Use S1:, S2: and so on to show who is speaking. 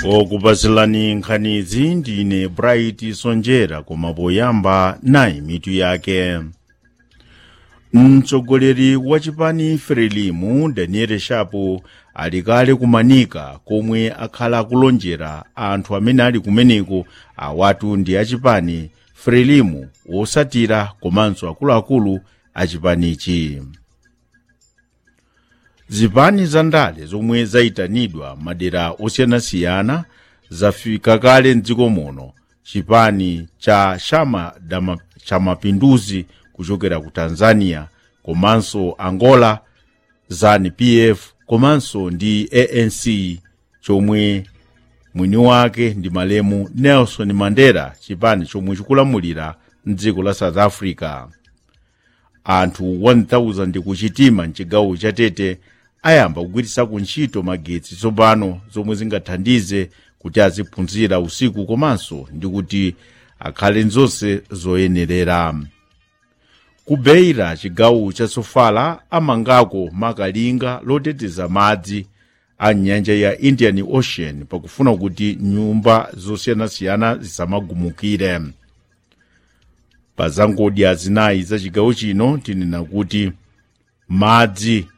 S1: okupasilani nkhanizi ndine bright sonjera koma poyamba nayi mitu yake mtsogoleri wa chipani frelimu daniel shapo ali kale kumanika komwe akhala akulonjera anthu amene ali kumeneko awatu ndi achipani frelimu wosatira komanso akuluakulu achipanichi zipani za ndale zomwe zayitanidwa madera osiyanasiyana zafika kale mdziko muno chipani cha chama dama, cha mapinduzi kuchokera ku tanzania komanso angola zanu pf komanso ndi anc chomwe mwini wake ndi malemu nelson mandela chipani chomwe chikulamulira mdziko la south africa anthu 1000 kuchitima mchigawo cha tete ayamba kugwiritsa ntchito magetsi tsopano zomwe zingathandize kuti aziphunzira usiku komanso ndi kuti akhale nzonse zoyenerera ku beira chigawo cha sofala amangako makalinga loteteza madzi a nyanja ya indian ocean pakufuna kuti nyumba zosiyanasiyana zisamagumukire pa zangodya zinayi za chigawo chino tinena kuti madzi